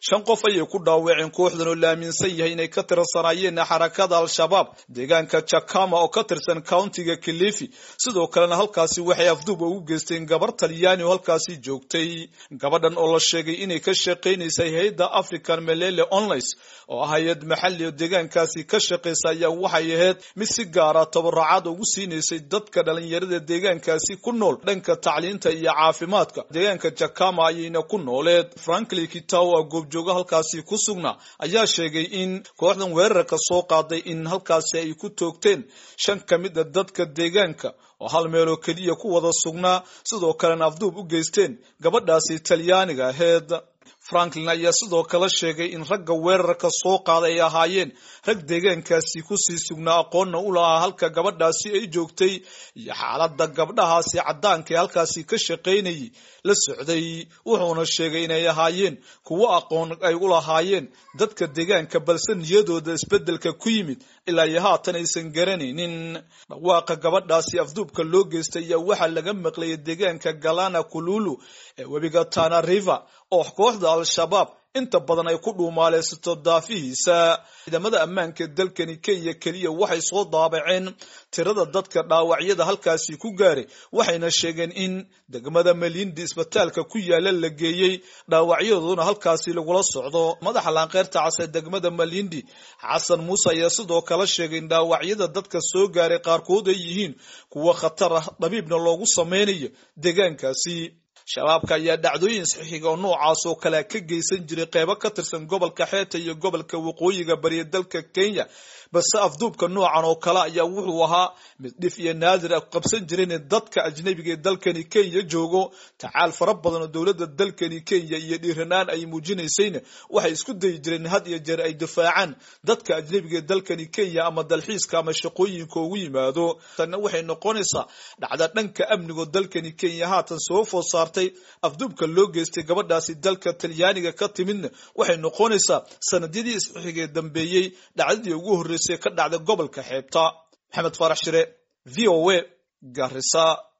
shan qof ayay ku dhaawaceen kooxdan oo la aaminsan yahay inay ka tirsanaayeen xarakada al-shabaab deegaanka jakama oo ka tirsan countiga kilifi sidoo kalena halkaasi waxay afduub ugu geysteen gabar talyaani oo halkaasi joogtay gabadhan oo la sheegay inay ka shaqaynaysay hay-adda african melele onlines oo ah hay-ad maxali oo deegaankaasi ka shaqaysa ayaa waxay ahayd mid si gaara tabaracad ugu siinaysay dadka dhalinyarada deegaankaasi ku nool dhanka tacliinta iyo caafimaadka deegaanka jakama ayayna ku nooleed franklin kitaw a goobjooga halkaasi ku sugnaa ayaa sheegay in kooxdan weerarka soo qaaday in halkaasi ay ku toogteen shan ka mid a dadka deegaanka oo hal meeloo keliya ku wada sugnaa sidoo kalena afduub u geysteen gabadhaasi talyaaniga aheed franklin ayaa sidoo kale sheegay in ragga weerarka soo qaaday ay ahaayeen rag deegaankaasi kusii sugnaa aqoonna u lahaa halka gabadhaasi ay joogtay iyo xaaladda gabdhahaasi caddaanka ee halkaasi ka shaqaynayay la socday wuxuuna sheegay inay ahaayeen kuwo aqoon ay u lahaayeen dadka deegaanka balse niyadooda isbeddelka ku yimid ilaa iyo haatan aysan garanaynin dhawaaqa gabadhaasi afduubka loo geystay ayaa waxaa laga maqlayay deegaanka galana kululu ee webiga tana river oo kooxda al-shabaab inta badan ay ku dhuumaaleysato daafihiisa ciidamada ammaanka dalkani kenya keliya waxay soo daabaceen tirada dadka dhaawacyada halkaasi ku gaaray waxayna sheegeen in degmada malindi isbitaalka ku yaala la geeyey dhaawacyadooduna halkaasi lagula socdo madaxa laanqeyrta case degmada malindi xasan muuse ayaa sidoo kale sheegay in dhaawacyada dadka soo gaaray qaarkood ay yihiin kuwo khatar ah dhabiibna loogu sameynayo deegaankaasi shabaabka ayaa dhacdooyin saxiixiga oo noocaas oo kale ka geysan jiray qeybo ka tirsan gobolka xeeta iyo gobolka waqooyiga bariya dalka kenya balse afduubka noocan oo kale ayaa wuxuu ahaa mid dhif iyo naadir a qabsan jireen dadka ajnabiga ee dalkani kenya joogo tacaal fara badan oo dowladda dalkani kenya iyo dhiiranaan ay muujinaysayna waxay isku dayi jireen had iyo jeer ay difaacaan dadka ajnabiga ee dalkani kenya ama dalxiiska ama shaqooyinka ugu yimaado tanna waxay noqonaysaa dhacda dhanka amnigoo dalkani kenya haatan soo food saartay afduubka loo geystay gabadhaasi dalka talyaaniga ka timidna waxay noqonaysaa sanadyadii isxixigee dambeeyey dhacdadii ugu horreysay ka dhacda gobolka xeebta maxamed faarax shire v o a garisa